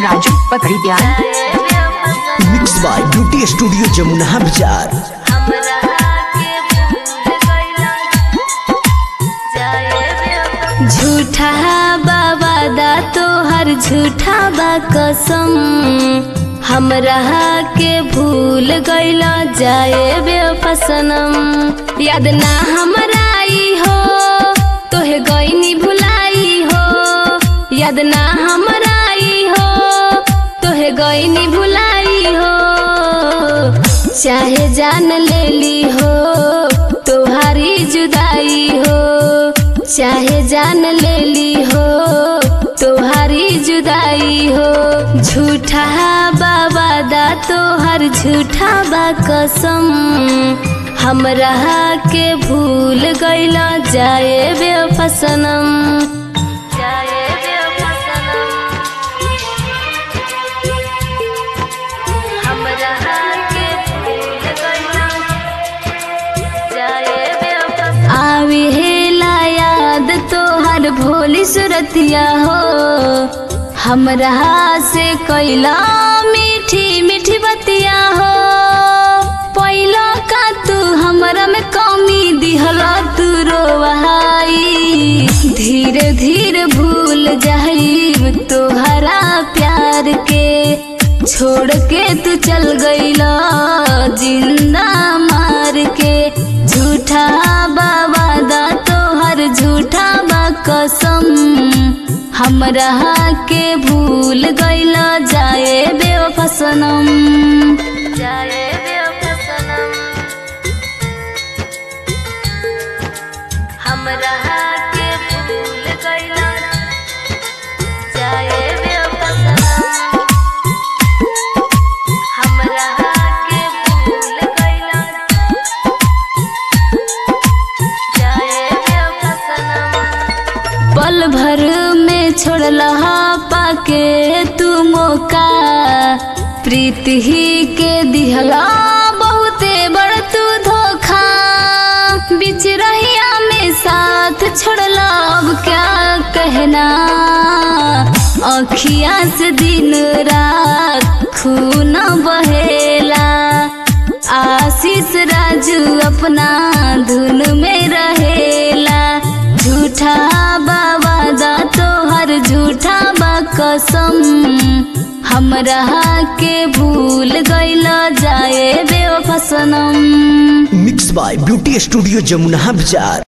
राजू पकड़ी प्यार mix by beauty studio Jamuna Bazar झूठा बाबा दा तोहर झूठा बा कसम हमरा के भूल गईला जाए बेफसनम याद ना हमरा आई हो तोहे गईनी भुलाई हो याद ना हमरा आई हो तोहे गईनी भुलाई हो चाहे जान लेली हो तोहारी जुदाई हो चाहे जान लेली हो तोहारी जुदाई हो झूठा बाबा दा तोहर झूठा बा कसम हमरा के भूल गईला जाए बेफसनम जाए बेफसनम हमरा के भूल गईला जाए बेफसनम आवी हेला याद तोहर भोली सुरतिया हो हमरा से कैला मीठी मीठी बतिया हो पहिला का तू हमरा में कमी दिहला तू रोवाई धीरे धीरे भूल जाइब तोहरा प्यार के छोड़ के तू चल गईला जिंदा मार के झूठा बाबा दा तोहर झूठा बा कसम हमरा के भूल गईला जाए बेवफसनम जाए बेवफसनम हमरा के भूल गईला जाए बेवफसनम हमरा के भूल गईला जाए बेवफसनम पल भर में छोड़ला पाके तू मौका प्रीत ही के दिहला बहुते बड़ तू धोखा बीच रहिया में साथ छोड़ला अब क्या कहना अखिया से दिन रात खून बहेला आशीष राजू अपना धुन में रहेला झूठा बाबा दा तोहर झूठा बा कसम हमरा के भूल गईला जाए बेवफसनम mix by beauty studio Jamuna बाजार